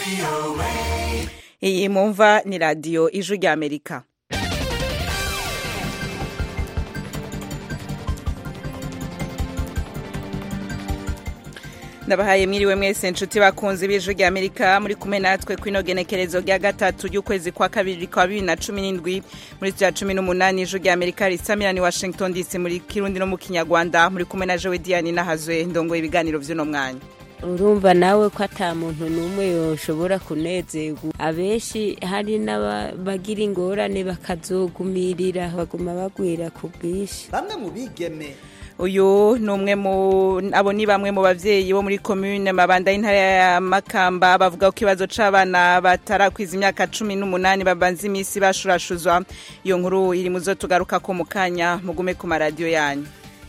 iyi mumva ni radiyo ijwi ry'amerika ndabahaye mwiriwe mwese nshuti bakunze b'ijwi rya amerika muri kumwe natwe kwino genekerezo rya gatatu ry'ukwezi kwa kabiri kwa bibiri na cumi n'indwi muri rya cumi n'umunani ijwi rya amerika risamira ni washington dc muri kirundi no mu kinyarwanda muri kumwe na jowe diane nahazwe ndongoye ibiganiro vy'uno mwanya urumva nawe ko ata muntu n'umwe yoshobora kunezerwa abenshi hari n'abagira ingorane bakazogumirira baguma bagwira ku bwinshi bamwe mu bigeme uyu ni umwe mu abo ni bamwe mu bavyeyi bo muri commune mabanda y'intara ya makamba bavuga ko ikibazo c'abana batarakwiza imyaka cumi n'umunani babanza imisi bashurashuzwa iyo nkuru iri muzo tugaruka ko mu kanya mugume ku maradiyo yanyu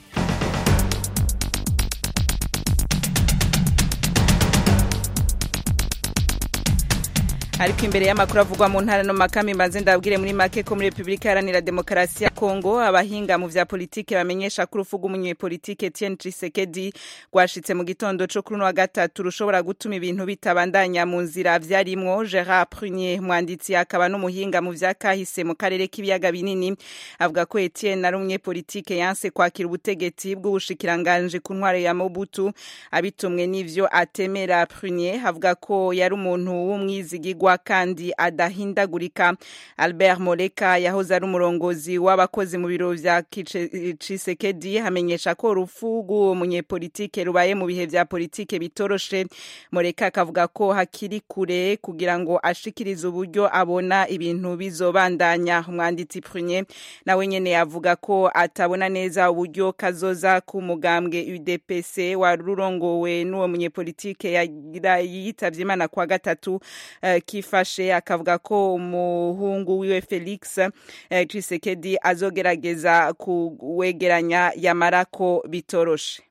ariko imbere y'amakuru avugwa mu ntara no makami mbanze ndabwire muri make ko muri Republika Iharanira Demokarasi ya Kongo abahinga mu vya politike bamenyesha ko urufuga umunyepolitike Etienne Tshisekedi rwashitse mu gitondo co kuri wa gatatu rushobora gutuma ibintu bitabandanya mu nzira vyarimwo Gerard Prunier mwanditsi akaba n'umuhinga mu vya kahise mu karere k'ibiyaga binini avuga ko Etienne ari umunyepolitike yanse kwakira ubutegetsi bw'ubushikiranganje ku ntwaro ya Mobutu abitumwe n'ivyo atemera Prunier avuga ko yari umuntu w'umwizigirwa kandi adahindagurika albert moleka yahoze ari umurongozi w'abakozi mu biro vya cisekedi hamenyesha ko urupfu rw'uwo munyepolitike rubaye mu bihe vya politike bitoroshe moleka akavuga ko hakiri kure kugira ngo ashikirize uburyo abona ibintu bizobandanya umwanditsi prunye nawe nyene avuga ko atabona neza uburyo kazoza k'umugambwe udpc warurongowe n'uwo munyepolitike yitavye imana kwa gatatu uh, kifashe akavuga ko umuhungu wiwe Felix eh, Tshisekedi azogerageza kuwegeranya yamara ko bitoroshe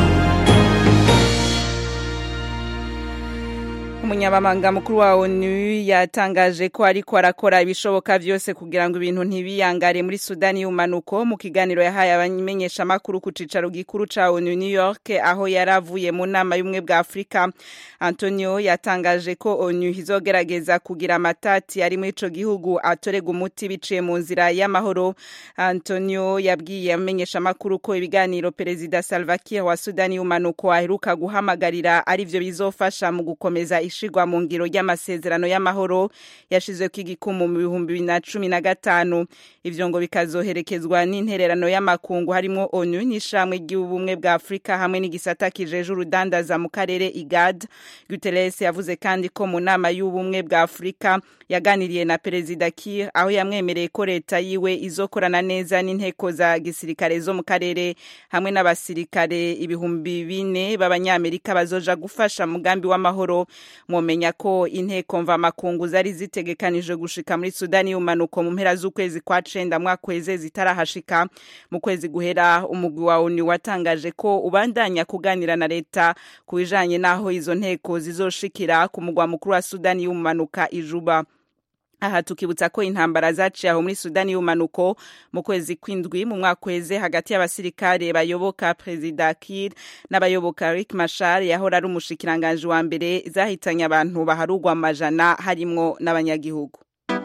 umunyamabanga mukuru wa onu yatangaje ko ariko arakora ibishoboka vyose kugira ngo ibintu ntibiyangare muri sudani y'umanuko mu kiganiro yahaye abamenyeshamakuru ku cicaro gikuru ca onu new york aho yari avuye mu nama y'ubumwe bwa afurika antonio yatangaje ko onu izogerageza kugira amatati ari muri ico gihugu atorega umuti biciye mu nzira y'amahoro antonio yabwiye abamenyeshamakuru ko ibiganiro perezida salva kiir wa sudani y'umanuko aheruka guhamagarira arivyo bizofasha mu gukomeza ishigwa mu ngiro ry'amasezerano y'amahoro yashizweko igikumu mu bihumbi bibiri na cumi na gatanu ivyo ngo bikazoherekezwa n'intererano y'amakungu harimwo onu n'ishamwe ry'ubumwe bwa afurika hamwe n'igisata kijeje urudandaza mu karere igad guteres yavuze kandi ko mu nama y'ubumwe bwa afurika yaganiriye na perezida kir aho yamwemereye ko leta yiwe izokorana neza n'inteko za gisirikare zo mu karere hamwe n'abasirikare ibihumbi bine b'abanyamerika bazoja gufasha mugambi w'amahoro mwomenya ko inteko mvamakungu zari zitegekanije gushika muri sudani y'umanuko mu mpera z'ukwezi kwa cenda mwakweze zitarahashika mu kwezi guhera umugwi wa onu watangaje ko ubandanya kuganira na leta ku bijanye n'aho izo nteko zizoshikira ku mugwa mukuru wa sudani y'umanuka ijuba aha tukibutsa ko intambara zaciye aho muri sudani y'umanuko mu kwezi kw'indwi mu mwaka weze hagati y'abasirikare bayoboka perezida kir n'abayoboka rik mashar yahora ari umushikiranganji wa mbere zahitanye abantu baharugwa amajana harimwo n'abanyagihugu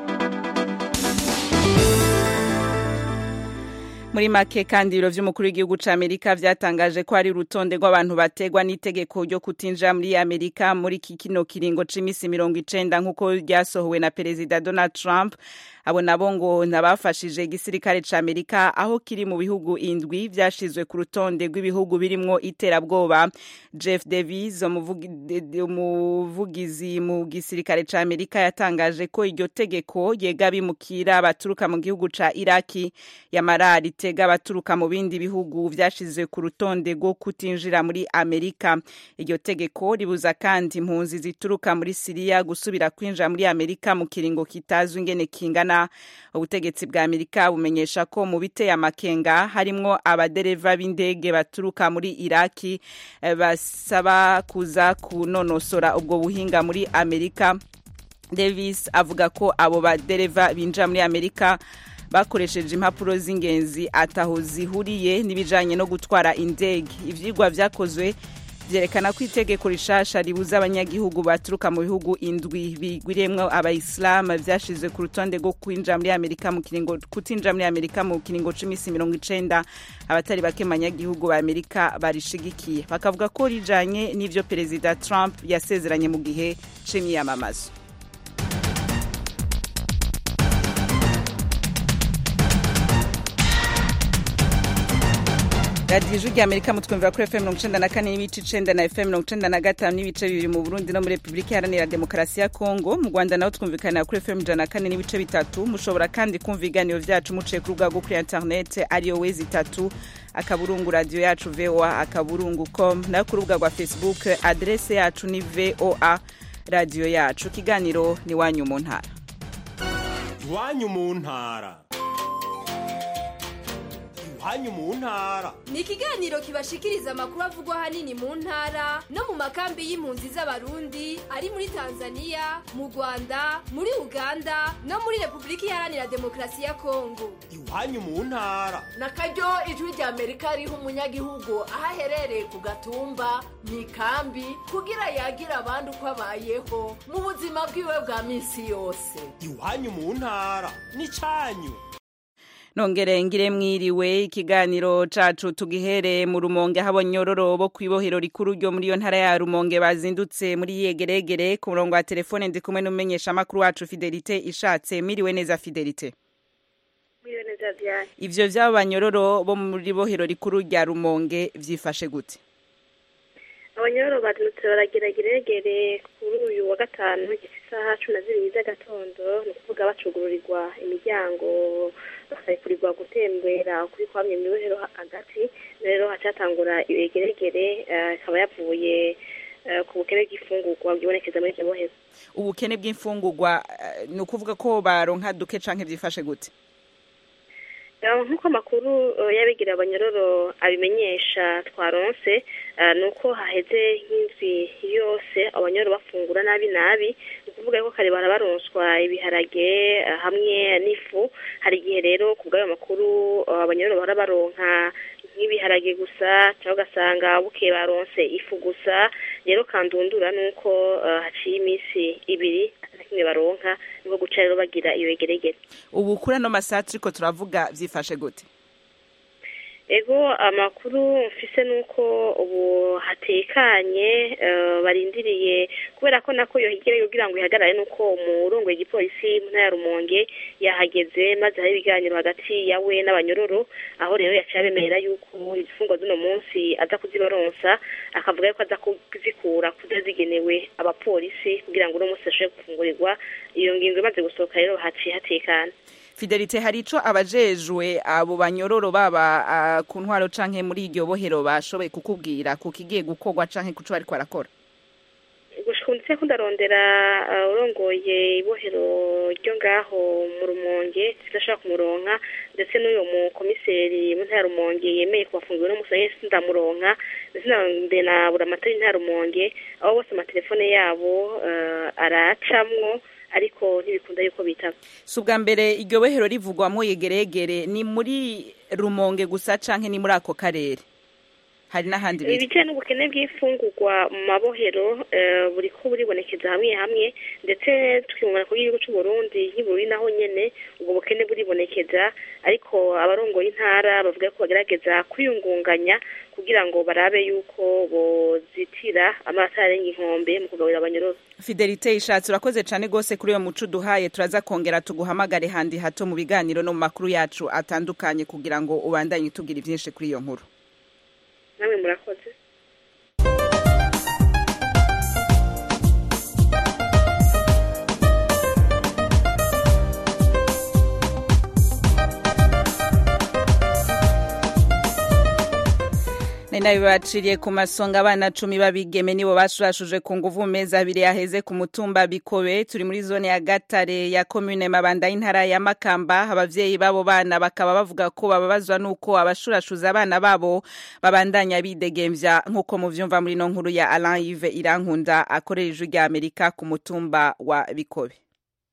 muri make kandi ibiro vy'umukuru w'igihugu ca amerika vyatangaje ko hari urutonde rw'abantu bategwa n'itegeko ryo kutinjira muri amerika muri kino kiringo c'imisi mirongo icenda nk'uko ryasohowe na perezida donald trump abo nabo ngo nabafashije igisirikare ca amerika aho kiri mu bihugu indwi vyashizwe ku rutonde rw'ibihugu birimwo iterabwoba jeff davis umuvugizi mu gisirikare ca amerika yatangaje ko iryo tegeko yega bimukira baturuka mu gihugu ca iraki yamara ritega abaturuka mu bindi bihugu vyashizwe ku rutonde rwo kutinjira muri amerika iryo tegeko ribuza kandi impunzi zituruka muri siriya gusubira kwinjira muri amerika mu kiringo kitazwi ingene kingana ubutegetsi bwa amerika bumenyesha ko mu biteye amakenga harimwo abadereva b'indege baturuka muri iraki basaba kuza kunonosora ubwo buhinga muri amerika davis avuga ko abo badereva binjira muri amerika bakoresheje impapuro z'ingenzi ataho zihuriye n'ibijanye no gutwara indege ivyigwa vyakozwe vyerekana ko itegeko rishasha ribuza abanyagihugu baturuka mu bihugu indwi bigwiriyemwo abayisilamu vyashizwe ku rutonde rwo kwinjira muri amerika mu kiringo kutinjira muri amerika mu kiringo c'imisi mirongo icenda abatari bake mu banyagihugu ba amerika barishigikiye bakavuga ko rijanye n'ivyo perezida trump yasezeranye mu gihe c'imyiyamamazo radiyo ijwi rya amerika mutwumvira kuri fm mirongo icenda na kane n'ibice icenda na fm mirongo icenda na gatanu n'ibice bibiri mu burundi no muri repubulika iharanira demokarasi ya kongo mu rwanda naho twumvikanira kuri fm ijana na kane n'ibice bitatu mushobora kandi kumva ibiganiro vyacu muciye ku rubuga rwo kuri interinete ariyo wezi itatu akaburungu radiyo yacu voa akaburungu com nayo ku rubuga rwa facebook adrese yacu ni voa radiyo yacu ikiganiro ni wanyu mu ntara iwanyu mu ntara iwanyu mu ntara ni ikiganiro kibashikiriza amakuru avugwa ahanini mu ntara no mu makambi y'impunzi z'abarundi ari muri tanzania mu rwanda muri uganda no muri repubulika iharanira demokarasi ya kongo iwanyu mu ntara na karyo ijwi rya amerika riha umunyagihugu aho aherereye ku gatumba mu ikambi kugira yagira abandi uko abayeho mu buzima bwiwe bwa minsi yose iwanyu mu ntara ni cyanyu nongere ngire mwiriwe ikiganiro cacu tugihere mu rumonge aho abanyororo bo kw'ibohero rikuru ryo muri iyo ntara ya rumonge bazindutse muri yegeregere ku murongo wa telefone ndi kumwe n'umumenyesha amakuru wacu fidelite ishatse miriwe neza fidelite Miriwe neza Diane. ivyo vy'abo banyororo bo muri bohero rikuru rya rumonge vyifashe gute abanyororo bazindutse baragerageregere kuri uyu wa gatanu gifite isaha cumi na zibiri z'agatondo ni ukuvuga bacugururirwa imiryango bakarekurirwa gutembera kuri kwamye mu ibohero hagati rero hacatangura ibegeregere eh, ikaba yavuye eh, ku bukene bw'ifungurwa bwibonekeza muri iryo bohero ubukene bw'imfungurwa eh, ni ukuvuga ko baronka duke canke vyifashe gute Eh, nk'uko amakuru eh, y'abigira abanyororo abimenyesha twaronse eh, ni uko haheze nk'indwi yose abanyororo bafungura nabi nabi ni ukuvuga ko kare barabaronswa ibiharage eh, hamwe n'ifu hari igihe rero ku bw'ayo makuru eh, abanyororo bahora baronka nk'ibiharage gusa cyangwa ugasanga bukeye baronse ifu gusa rero kandundura ni uko eh, haciye iminsi ibiri ata kimwe baronka niko guca rero bagira iyo yegeregere ubu kuri ano masaha turiko turavuga vyifashe gute ego amakuru mfise nuko ubu hatekanye eh, barindiriye kubera ko nako iyo higere kugira ngo ihagarare nuko umurongo w'igipolisi mu ntara ya Rumonge yahageze maze hari ibiganiro hagati yawe n'abanyororo aho rero yaciye abemera yuko izifungwa z'uno munsi aza kuzibaronsa akavuga yuko aza kuzikura kuza zigenewe abapolisi kugira ngo uno munsi bashobore gufungurirwa iyo ngingo imaze gusohoka rero haciye hatekana fidelite hari ico abajejwe abo banyororo baba ah, ku ntwaro canke muri iryo bohero bashoboye kukubwira ku kigiye gukorwa canke kuco bariko barakora gushika ndetse ko ndarondera uh, urongoye ibohero ryo ngaho mu rumonge sidashobora kumuronka ndetse n'uyo mukomiseri mu ntara ya rumonge yemeye kubafungura no musaye sindamuronka ndetse narondeye na buramatari ntara ya rumonge aho bose amatelefone yabo uh, aracamwo ariko ntibikunda yuko bitaba si ubwa mbere iryo bohero rivugwamo yegeregere ni muri rumonge gusa canke ni muri ako karere hari n'ahandi biri ibijyanye n'ubukene bw'imfungurwa mu mabohero eh, buri ko buribonekeza hamwe hamwe ndetse tukibona ku gihugu cy'u Burundi nk'iburi naho nyene ubwo bukene buribonekeza ariko abarongoye intara bavuga ko bagerageza kwiyungunganya kugira ngo barabe yuko bozitira amazi arenga inkombe mu kugaburira abanyororo fidelite ishatse urakoze cane gose kuri uyo muco uduhaye turaza kongera tuguhamagare handi hato mu biganiro no mu makuru yacu atandukanye kugira ngo ubandanye utubwira ivyinshi kuri iyo nkuru namwe murakoze nari nabibaciriye ku masonga abana cumi babigeme nibo bashurashuje ku nguvu mu mezi abiri yaheze ku mutumba bikobe turi muri zone ya gatare ya komune mabanda y'intara ya makamba abavyeyi babo bana bakaba bavuga ko bababazwa n'uko abashurashuza abana babo babandanya bidegemvya nk'uko muvyumva muri no nkuru ya alain ive irankunda akorera ijwi rya amerika ku mutumba wa bikobe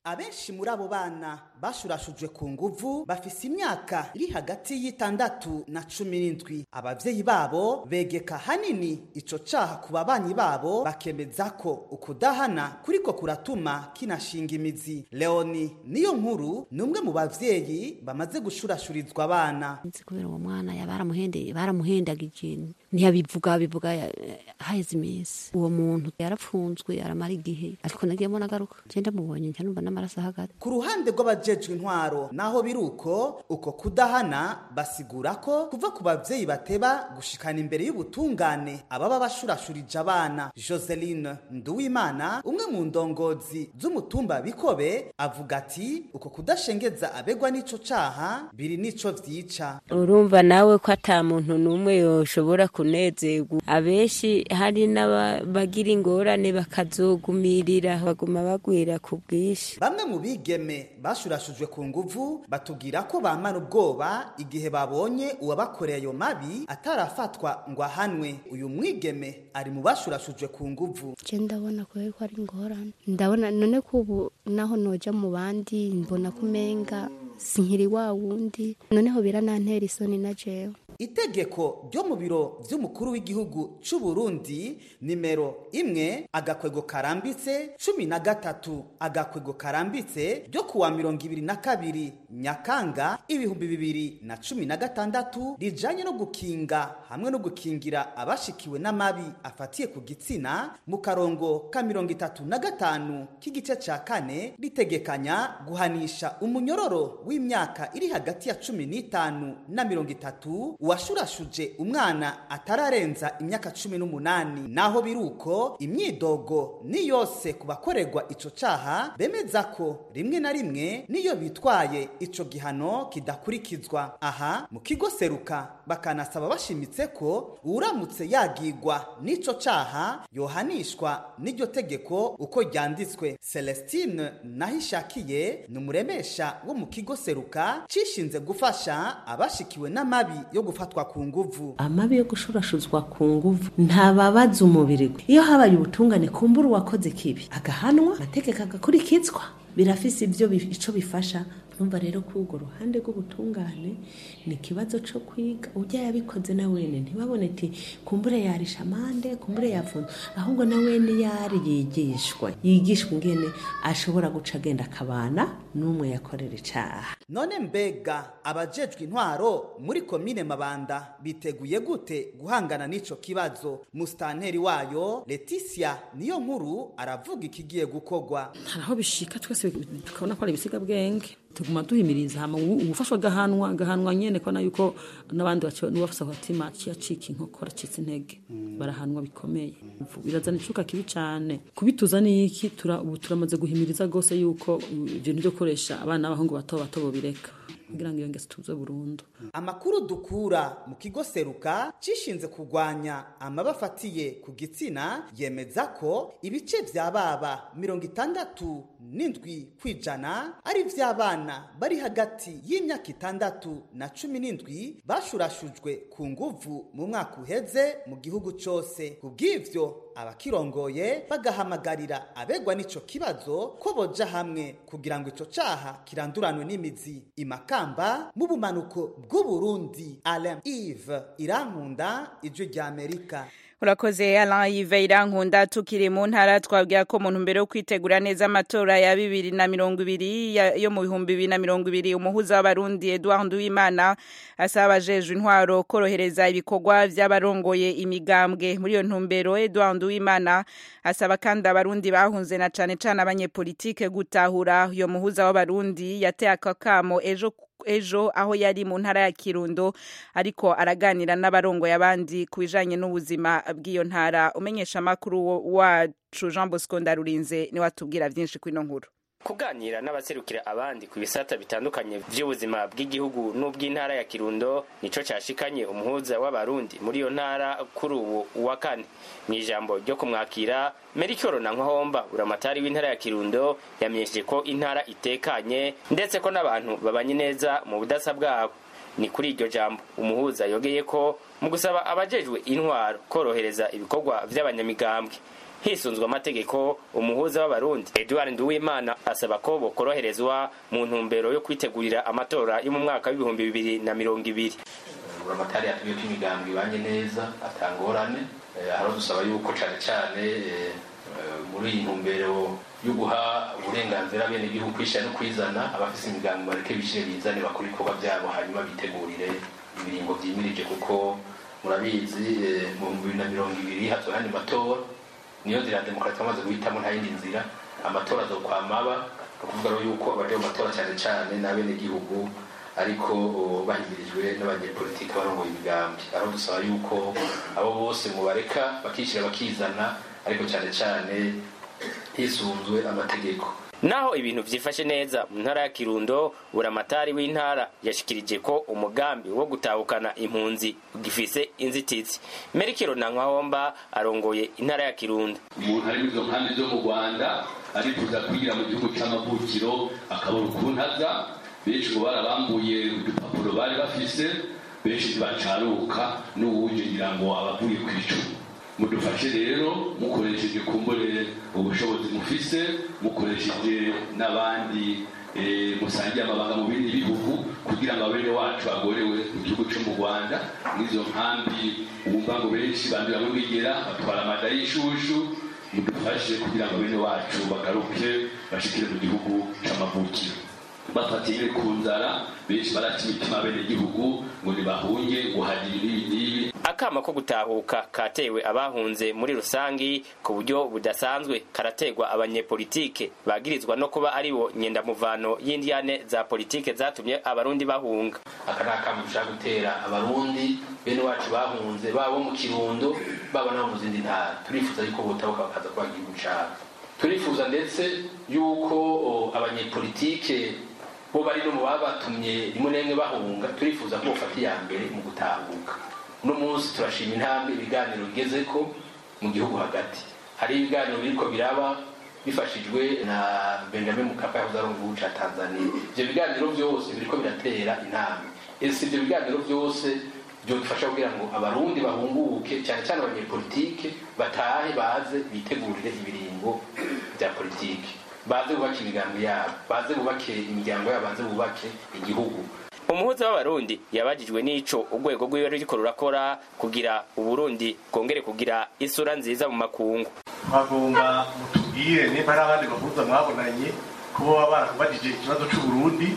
abenshi muri abo bana bashurashujwe ku nguvu bafise imyaka iri hagati y'itandatu na cumi n'indwi abavyeyi babo begeka hanini ico caha ku babanyi babo bakemeza ko ukudahana kuriko kuratuma kinashinga imizi leoni niyo nkuru ni umwe mu bavyeyi bamaze gushurashurizwa abana nzi kubera uwo mwana ya baramuhendeye baramuhendaga ikintu ntiyabivuga bivuga ya- haheze iminsi uwo muntu yarapfunzwe aramara igihe ariko nagiye mbona agaruka genda mubonye njya numva n'amaraso ahagaze ku ruhande rw'abajejwe intwaro naho biri uko uko kudahana basigura ko kuva ku bavyeyi bateba gushikana imbere y'ubutungane ababa bashurashurije abana joseline nduwimana umwe mu ndongozi z'umutumba bikobe avuga ati uko kudashengeza abegwa n'ico caha biri n'ico vyica urumva nawe ko ata muntu n'umwe yoshobora kunezerwa abenshi hari n'abagira ingorane bakazogumirira baguma bagwira ku bwinshi bamwe mu bigeme bashurashujwe ku nguvu batubwira ko bamara ubwoba igihe babonye uwabakoreye ayo mabi atarafatwa ngo ahanwe uyu mwigeme ari mu bashurashujwe ku nguvu je ndabona kubera ko ari ingorane ndabona none ko ubu naho noja mu bandi mbona ko umenga sinkiri wa wundi noneho biranantera isoni na jewe itegeko ryo mu biro vy'umukuru w'igihugu c'u Burundi nimero imwe agakwego karambitse cumi na gatatu agakwego karambitse ryo kuwa mirongo ibiri na kabiri nyakanga ibihumbi bibiri na cumi na gatandatu rijanye no gukinga hamwe no gukingira abashikiwe n'amabi afatiye ku gitsina mu karongo ka mirongo itatu na gatanu k'igice ca kane ritegekanya guhanisha umunyororo w'imyaka iri hagati ya cumi n'itanu na mirongo itatu uwashurashuje umwana atararenza imyaka cumi n'umunani naho biruko imyidogo ni yose ku bakorerwa ico caha bemeza ko rimwe na rimwe niyo bitwaye ico gihano kidakurikizwa aha mu kigo seruka bakanasaba bashimitse ko uramutse yagigwa n'ico caha yohanishwa n'iryo tegeko uko ryanditswe celestine nahishakiye ni umuremesha wo mu kigo seruka cishinze gufasha abashikiwe n'amabi yo gufatwa ku nguvu amabi yo gushurashuzwa ku nguvu ntababaza umubiri gwe iyo habaye ubutungane kumbura uwakoze kibi agahanwa amategeko agakurikizwa birafise ibyo bi- ico bifasha numva rero ko urwo ruhande rw'ubutungane ni ikibazo co kwiga ujya yabikoze na wene ntibabone ati kumbure yarisha amande kumbure yafunze ahubwo na wene yari yigishwa yigishwa ingene ashobora guca agenda akabana n'umwe yakorera icaha none mbega abajejwe intwaro muri komine mabanda biteguye gute guhangana n'ico kibazo musitanteri wayo leticia niyo nkuru aravuga ikigiye gukorwa hari aho bishika twese tukabona ko ari ibisigabwenge tuguma duhimiriza hama ubu- ubufashwa agahanwa agahanwa nyene kona yuko n'abandi baco n'ubafasa agatima ciyacika inkokora citse intege barahanwa bikomeye Uvu- birazana icuka kibi cane kubituza niki tura ubu turamaze guhimiriza gose yuko uh, ibintu byo gukoresha abana b'abahungu bato bato bobireka kugira ngo iyo ngeso tuze burundu amakuru dukura mu kigo seruka cishinze kurwanya amaba afatiye ku gitsina yemeza ko ibice vya baba mirongo itandatu n'indwi kw'ijana ari vy'abana bari hagati y'imyaka itandatu na cumi n'indwi bashurashujwe ku nguvu mu mwaka uheze mu gihugu cose kubw'ivyo abakirongoye bagahamagarira abegwa n'ico kibazo ko boja hamwe kugira ngo ico caha kiranduranwe n'imizi imakamba mu bumanuko bw'uburundi alain ive irankunda ijwi rya amerika urakoze Alain Yves Irankunda tukiri mu ntara twabwira ko mu ntumbero yo kwitegura neza amatora ya bibiri na mirongo ibiri ya- yo mu bihumbi bibiri na mirongo ibiri umuhuza w'abarundi Edouard Nduwimana asaba abajejwe intwaro korohereza ibikorwa vy'abarongoye imigambwe muri iyo ntumbero Edouard Nduwimana asaba kandi abarundi bahunze na cane cane abanyepolitike gutahura iyo muhuza w'abarundi yateye akakamo ejo ejo aho yari mu ntara ya Kirundo ariko araganira n'abarongoye abandi ku bijanye n'ubuzima bw'iyo ntara umenyesha makuru wacu Jean Bosco Ndarurinze ni watubwira vyinshi kwino nkuru kuganira n'abaserukira abandi ku bisata bitandukanye by'ubuzima bw'igihugu n'ubw'intara ya kirundo nico cashikanye umuhuza w'abarundi muri iyo ntara kuri ubu wa kane mu ijambo ryo kumwakira merikoro na nkwahomba buramatari w'intara ya kirundo yamenyesheje ko intara itekanye ndetse ko n'abantu babanye neza mu budasa bwabo ni kuri iryo jambo umuhuza yogeye ko mu gusaba abajejwe intwaro korohereza ibikorwa vy'abanyamigambwe hisunzwe amategeko umuhuza w'abarundi edward nduwimana asaba ko bokoroherezwa mu ntumbero yo kwitegurira amatora yo mu mwaka w'ibihumbi bibiri na mirongo ibiri buramatari yatubwiye ko imigambi ibanye neza atangorane aho dusaba yuko cyane cyane muri iyi ntumbero yo guha uburenganzira bene igihugu kwishyira no kwizana abafite imigambi bareke bishyire bizane bakora ibikorwa byabo hanyuma bitegurire ibiringo byimirije kuko murabizi mu bihumbi bibiri na mirongo ibiri hato ayandi matora niyo nzira ya demokarasi bamaze guhitamo nta yindi nzira amatora azokwamaba ni ukuvuga rero yuko abaje mu matora cyane cyane n'abenegihugu ariko bahimirijwe n'abanyepolitiki barongoye imigambi aho dusaba yuko abo bose mubareka bakishyira bakizana ariko cyane cyane hisunzwe amategeko naho ibintu vyifashe neza mu ntara ya kirundo buramatari w'intara yashikirije ko umugambi wo gutahukana impunzi ugifise inzitizi merikiro na nkwahomba arongoye intara ya kirundo umuntu ari muri izo nkambi zo mu rwanda arifuza kwigira mu gihugu c'amavukiro akabona ukuntu aza benshi ngo barabambuye udupapuro bari bafise benshi ntibacaruka n'uwuje ngira ngo abavuye ku icumu mudufashe rero mukoresheje kumbure ubushobozi mufise mukoresheje n'abandi musangiye amabanga mu bindi bihugu kugira ngo abene wacu agorewe mu gihugu cyo mu rwanda n'izo nkambi wumva ngo benshi bandura mu bigera batwara amada y'ishushu mudufashe kugira ngo bene wacu bagaruke bashikire mu gihugu c'amavukiro bafatiye ku nzara benshi baraca imitima bene gihugu ngo ntibahunge ngo hagire ibi n'ibi akama ko gutahuka katewe abahunze muri rusangi ku buryo budasanzwe karategwa abanyepolitike bagirizwa no kuba ari bo nyendamuvano y'indiyane za politike zatumye abarundi bahunga aka ni akama dushaka gutera abarundi bene wacu bahunze baba mu kirundo baba nabo mu zindi ntara turifuza yuko botahuka bakaza kubaha igihugu cabo turifuza ndetse yuko abanyepolitike bo bari no mu babatumye rimwe na rimwe bahunga turifuza ko bofata iya mbere mu gutahuka uno munsi turashima intambwe ibiganiro bigeze ko mu gihugu hagati hari ibiganiro biriko biraba bifashijwe na benjamin mukapa yahoze ari umugihugu ca tanzania ivyo biganiro vyose biriko biratera intambwe ese ivyo biganiro vyose byodufasha kugira ngo abarundi bahunguke cyane cyane abanyepolitike batahe baze bitegurire ibiringo bya politike baze bubake imigambi yabo baze bubake imiryango yabo baze bubake igihugu umuhuza w'abarundi yabajijwe n'ico urwego rwiwe ruriko rurakora kugira uburundi bwongere kugira isura nziza mu makungu bagomba mutubwire niba hari abandi bahuza mwabonanye kuba baba barakubajije ikibazo c'uburundi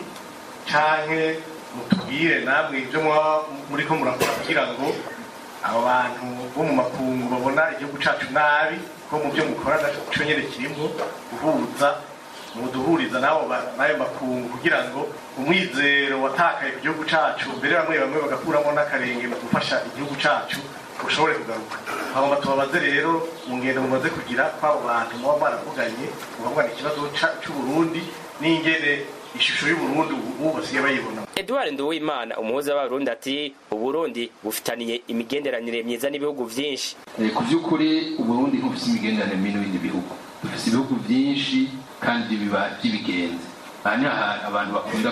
canke mutubwire namwe ibyo mwaba muriko murakora kugira ngo abo bantu bo mu makungu babona igihugu cacu nabi ko mu byo mukora naco nyene kirimwo guhuza muduhuriza nabo n'ayo makungu kugira ngo umwizero watakaye ku gihugu cacu mbere bamwe bamwe bagakuramo n'akarenge mu gufasha igihugu cacu ushobore kugaruka hagomba tubabaze rero mu ngendo mumaze kugira kw'abo bantu muba mwaravuganye mukavugana ikibazo c'uburundi n'ingene ishusho y'uburundi ubu basigaye bayibona edward nduwimana umuhuza w'abarundi ati uburundi bufitaniye imigenderanire myiza n'ibihugu vyinshi ku by'ukuri uburundi ntibufise imigenderanire mibi n'ibindi bihugu dufise ibihugu byinshi kandi biba by'ibigenzi aha ni ahantu abantu bakunda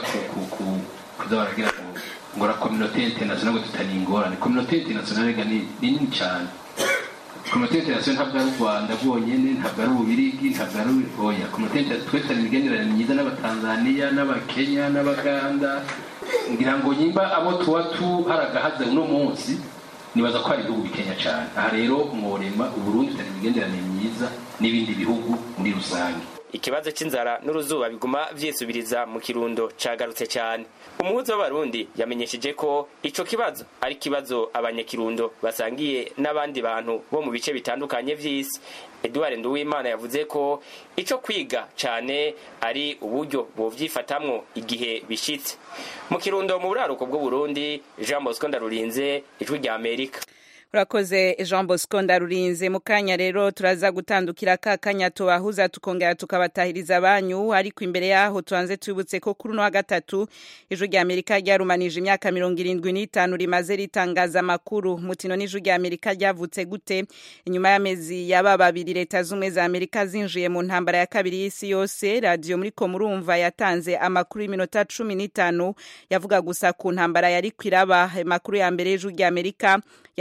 kuza baragira ngo ngo la communauté internationale ngo tutani ingorane communauté internationale ga ni nini cyane communauté internationale ntabwo ari u rwanda rwonyene ntabwo ari ububirigi ntabwo ari oya communauté internationale twese tari imigenderanire myiza n'abatanzaniya n'abakenya n'abaganda ngira ngo nyimba abo tuba tuharagahaze uno munsi nibaza ko hari ibihugu bikenya cyane aha rero mworema uburundi tutari imigenderanire myiza n'ibindi bihugu muri rusange ikibazo c'inzara n'uruzuba biguma vyisubiriza mu kirundo cagarutse cyane umuhuza w'abarundi yamenyesheje ko ico kibazo ari kibazo abanyakirundo basangiye n'abandi bantu bo mu bice bitandukanye vy'isi edward nduwimana yavuze ko ico kwiga cane ari uburyo bovyifatamwo igihe bishitse mu kirundo mu buraruko bw'uburundi jean bosco ndarurinze ijwi rya amerika urakoze jean bosco ndarurinze mu kanya rero turaza gutandukira ka kanya tubahuza tukongera tukabatahiriza banyu ariko imbere yaho tubanze twibutse ko kuri uno wa gatatu ijwi rya amerika ryarumanije imyaka mirongo irindwi n'itanu rimaze ritangaza amakuru mutino n'ijwi rya amerika ryavutse gute inyuma y'amezi yaba babiri leta z'ubumwe za amerika zinjiye mu ntambara ya kabiri y'isi yose radiyo muri ko murumva yatanze amakuru y'iminota cumi n'itanu yavuga gusa ku ntambara yari kwiraba amakuru ya mbere y'ijwi rya amerika yatangarije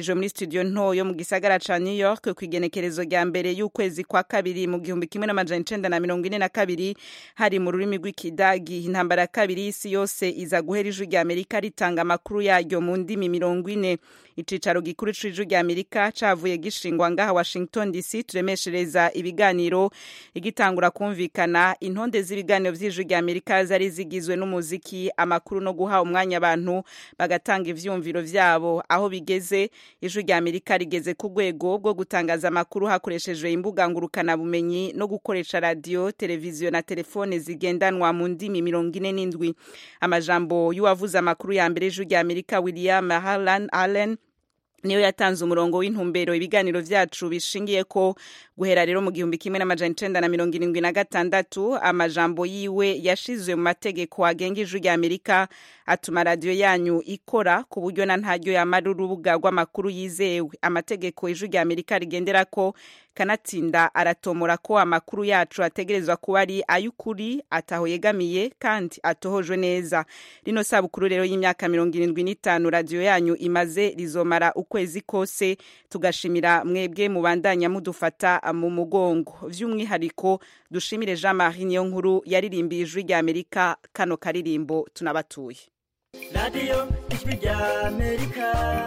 vyategekanijwe muri studio nto yo mu gisagara ca new york ku igenekerezo rya mbere y'ukwezi kwa kabiri mu gihumbi kimwe n'amajana icenda na mirongo ine na kabiri hari mu rurimi rw'ikidagi intambara ya kabiri y'isi yose iza guhera ijwi rya amerika ritanga amakuru yaryo mu ndimi mirongo ine icicaro gikuru c'ijwi rya amerika cavuye gishingwa ngaha washington dc turemeshereza ibiganiro igitangura kumvikana intonde z'ibiganiro vy'ijwi rya amerika zari zigizwe n'umuziki amakuru no guha umwanya abantu bagatanga ivyumviro vyabo aho bigeze ijwi rya amerika rigeze ku rwego rwo gutangaza amakuru hakoreshejwe imbuga ngurukanabumenyi no gukoresha radiyo televiziyo na telefone zigendanwa mu ndimi mirongo ine n'indwi amajambo y'uwavuze amakuru ya mbere y'ijwi rya amerika william harlan allen niyo yatanze umurongo w'intumbero ibiganiro vyacu bishingiye ko guhera rero mu gihumbi kimwe n'amajana icenda na mirongo irindwi na gatandatu amajambo yiwe yashizwe mu mategeko agenga ijwi rya amerika atuma radiyo yanyu ikora ku buryo na ntaryo yamara urubuga rw'amakuru yizewe amategeko ijwi rya amerika rigenderako kanatsinda aratomora ko amakuru yacu ategerezwa kuba ari ay'ukuri ataho yegamiye kandi atohojwe neza rino sabukuru rero y'imyaka mirongo irindwi n'itanu radiyo yanyu imaze rizomara ukwezi kose tugashimira mwebwe mubandanya mudufata mu mugongo by'umwihariko dushimire jean marie niyo nkuru yaririmbiye ijwi rya amerika kano karirimbo tunabatuye radiyo ijwi rya amerika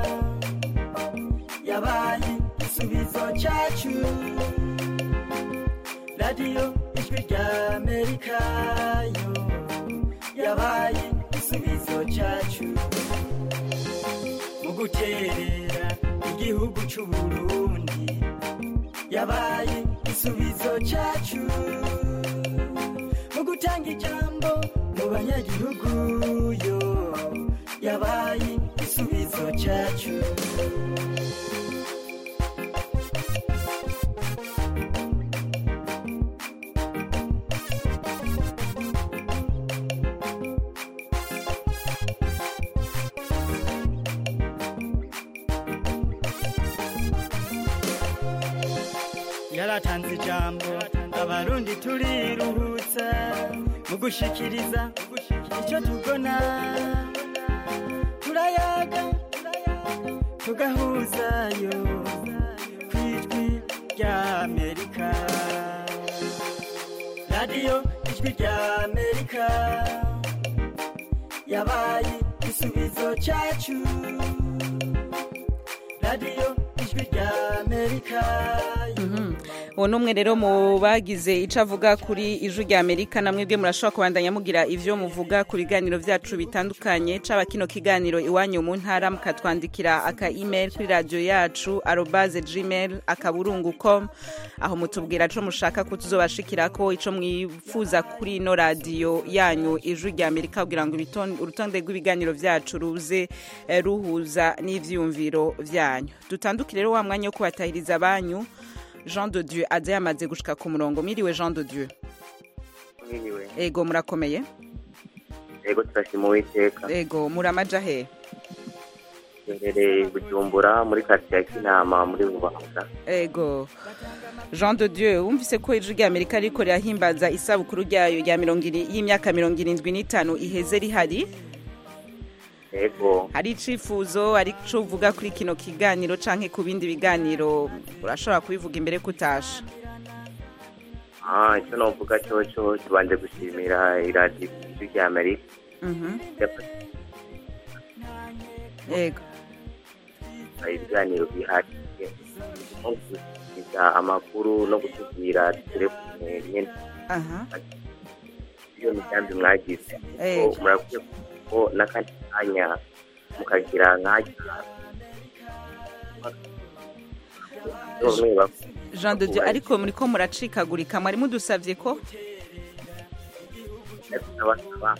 yabaye igisubizo cyacu radiyo ijwi rya amerika yo yabaye igisubizo cyacu mu guterera igihugu cy'u burundi yabaye igisubizo cyacu mu gutanga ijambo mu banyagihugu yo yabaye igisubizo cyacu yaratanze ijambo abarundi turiruhutsa mu gushikiriza icyo tubona turayaga tugahuzayo ku ijwi rya amerika radiyo ijwi rya amerika yabaye igisubizo cyacu radiyo ijwi rya amerika uwo ni umwe rero mu bagize icyo avuga kuri ijwi rya amerika namwe bwe murashobora kubandanya mugira ibyo muvuga ku biganiro byacu bitandukanye caba kino kiganiro iwanyu mu ntara mukatwandikira aka email kuri radiyo yacu arobaze gmail akaburungu com aho mutubwira co mushaka ko tuzobashikira ko ico mwifuza kuri ino radiyo yanyu ijwi rya amerika kugira ngo ibiton- urutonde rw'ibiganiro vyacu ruze eh, ruhuza n'ivyiyumviro vyanyu dutandukire rero wa mwanya wo kubatahiriza banyu jean de dieu aza yamaze gushika ku murongo miriwe jean de dieu mwiriwe ego murakomeye yego turashima uwiteka ego muramaja he imbere i bujumbura muri karitsiye ya kinama muri rubanda ego jean de dieu wumvise ko ijwi rya amerika riko rirahimbaza isabukuru ryayo rya mirongo iri- y'imyaka mirongo irindwi n'itanu iheze rihari yego hari icifuzo ari co uvuga kuri kino kiganiro canke ku bindi biganiro urashobora kubivuga imbere kutasha ah icyo novuga cyoco tubanje gushimira iradiyo ijwi rya amerika Mhm. yafashe ego ibiganiro bihagije nko gushikiriza amakuru no gutubwira telefone nyene aha iyo migambi mwagize Ego. ko murakwiye ko n'akandi kanya mukagira nk'ajya bamwe bak- jean de dieu ariko muriko muracikagurika mwari mudusavye ko basaba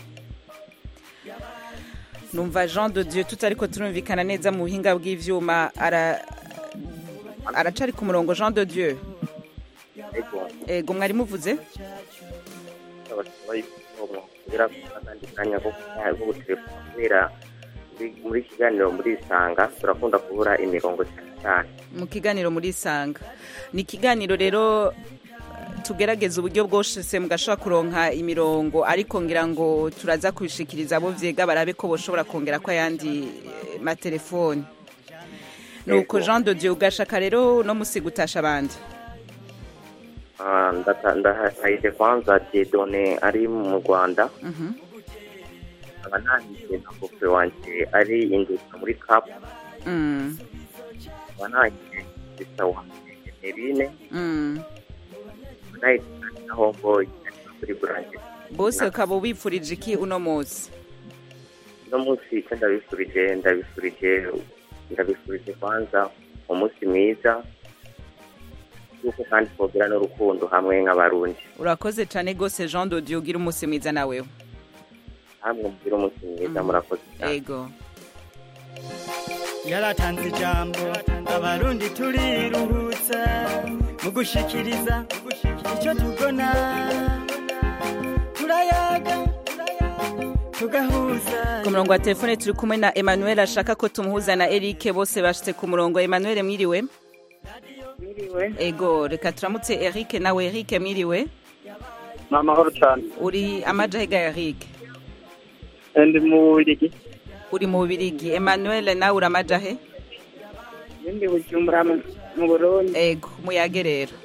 numva jean de dieu tutariko turumvikana neza mu buhinga bw'ivyuma ara aracari ku murongo jean de dieu ego ego mwari muvuze abasaba yuko mwongera akandi kanya ko ko gutelefona kubera muri- muri iki kiganiro muri isanga turakunda kubura imirongo cyane cyane mu kiganiro muri isanga ni ikiganiro rero tugerageza uburyo bwose mugashobora kuronka imirongo ariko ngira ngo turaza kubishikiriza abo vyega barabe ko boshobora kongera ko ayandi eh, matelefoni nuko jean de dieu ugashaka rero no musi gutasha abandi Ah, ndata- ndahahije kwanza Dieudonne ari mu rwanda Mhm. nkaba nahije na kofe wanje ari induka muri kapu Mm, nkaba nahije sisa wanje emerine mm. nkaba nahije na homboyi ari kuri buranje bose ukaba ubipfurije iki uno munsi uno munsi icyo ndabifurije ndabifurije ndabifurije kwanza umunsi mwiza yuko kandi twogira n'urukundo hamwe nk'abarundi urakoze cyane rwose jean de dieu ugira umunsi mwiza nawewe hamwe mugira umunsi mwiza murakoze cyane ego yaratanze ijambo abarundi turiruhutsa mu gushikiriza icyo tubona turayaga tugahuza ku murongo wa telefone turi kumwe na emmanuel ashaka ko tumuhuza na eric bose bashitse ku murongo emmanuel mwiriwe Mwiriwe. ego reka turamutse eric nawe eric mwiriwe ni amahoro cyane uri amajahega eric ndi mu Bubiligi uri mu bubirigi emmanuel nawe uri amajahe ndi bujumbura mu mu burundi ego muyage rero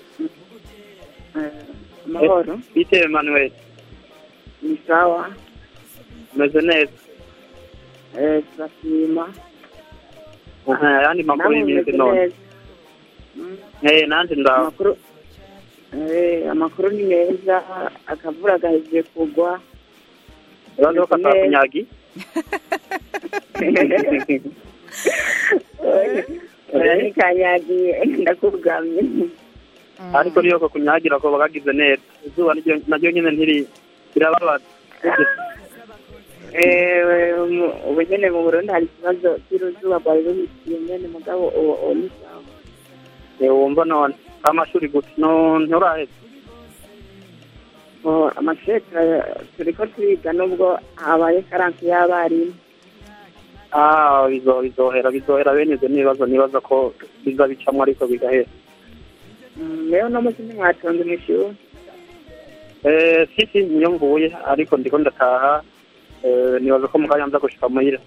amahoro bite Emmanuel ni sawa meze neza eh turashima aha yandi makuru y'iminsi none eh nanje ndaho amakuru eh, amakuru ni meza akavura gahejeje kugwa Urazi ko katakunyagi oya ntikanyagiye ndakugamye ariko niyo ko kunyagira ko bagagize neza izuba niryo- naryo nyine ntiri birababaza Eh, mu- ubu nyene mu burundi hari ikibazo cy'uruzuba rwari ruhitiye nyene mugabo ubu ubu ni sawa Eh, wumva none amashuri gusa no nturaheze Oh, amashuri tura- turiko turiga nubwo habaye karansi y'abarimu ah bizo bizohera bizohera bene ivyo nibazo nibaza ko biza bicamwo ariko bigahera Mm, rero no munsi ntimwatonze mw'ishuri eh sisi niyo mvuye ariko ndiko ndataha eh, nibaza ko mu kanya nza gushika muhira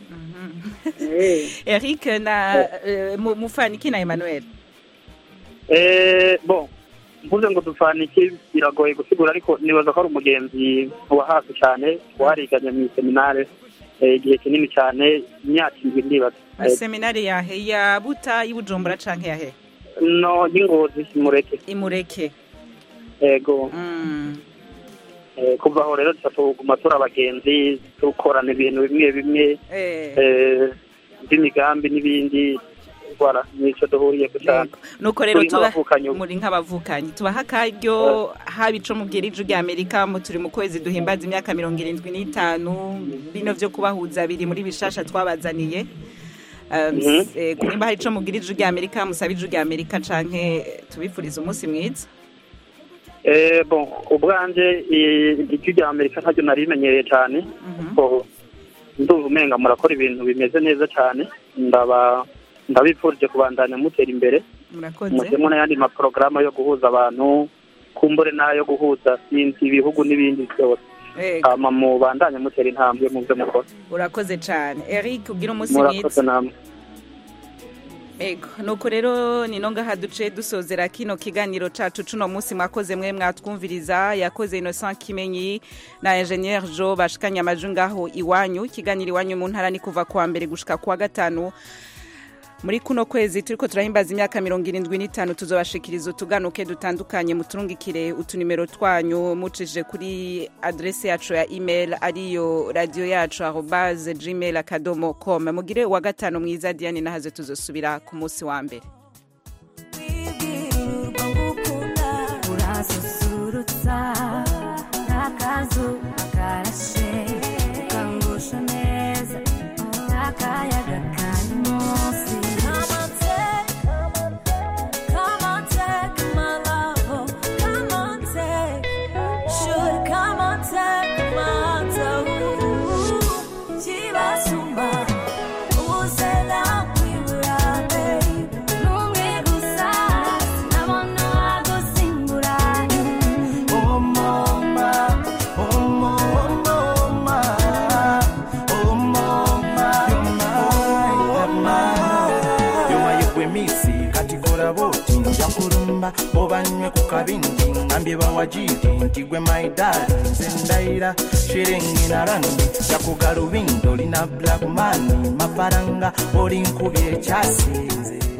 eric na eh, mu- mufaniki na emmanuel Eh, bon mvuze ngo dufanike biragoye gusigura ariko nibaza ko ari umugenzi wa hafi cyane wariganye mu seminare eh, igihe kinini cyane imyaka indwi ndibaza Eh, seminari yahe ya buta y'ubujumbura canke yahe no y'ingozi mureke imureke ego Mm. Eh, kuva aho rero duca tuguma turi abagenzi dukorana ibintu bimwe bimwe Eh. eh, by'imigambi n'ibindi bara nico duhuriyeko cyane nuko rero Turi tuba nk'abavukanyi ubu. muri nk'abavukanyi tubaha akaryo haba ico mubwira iju rya amerika mu turi mu kwezi duhimbaza imyaka mirongo irindwi n'itanu bino vyo kubahuza biri muri bishasha twabazaniye Um, Mhm. eh, nimba hari ico mubwira iju rya amerika musaba iju rya amerika canke tubifuriza umunsi mwiza Eh, bon ubwanje i- ijwi rya amerika ntaryo narimenyereye cyane ko ndumva umenga murakora ibintu bimeze neza cyane ndaba ndabifurije kubandanya mutera imbere murakoze mujyemo n'ayandi maporogaramu yo guhuza abantu kumbure n'ayo guhuza sinzi ibihugu n'ibindi byose Ego. hama mubandanye mutera intambwe mu byo mukora urakoze cane eric ugira umunsi murakoze mwiza namwe Ego, nuko rero ni no ngaha duce dusozera kino kiganiro cacu cuno munsi mwakoze mwe mwatwumviriza yakoze Innocent Kimenyi na Engineer Jo bashikanye amaju ngaho iwanyu ikiganiro iwanyu mu ntara ni kuva kuwa mbere gushika kuwa gatanu muri kuno kwezi turiko turahimbaza imyaka mirongo irindwi n'itanu tuzobashikiriza utuganuke dutandukanye muturungikire utunimero twanyu mucishije kuri adrese yacu ya email ariyo radio yacu arobase gmail akadomo com mugire uwa gatanu mwiza diane nahaze tuzosubira ku munsi wa mbere urasusurutsa n'akazu karashe ukangusha neza n'akayaga kari munsi Come on, take, come on, take my love. Come on, take, should come on, take my love. Chibasumba, uzela kwibura, baby. bampa obanywe ku kabindi ngambye bawajiri nti gwe maidali nze ndayira shiringi na rangi yakugalubindo lina black mani mafaranga olinkubye ekyasinze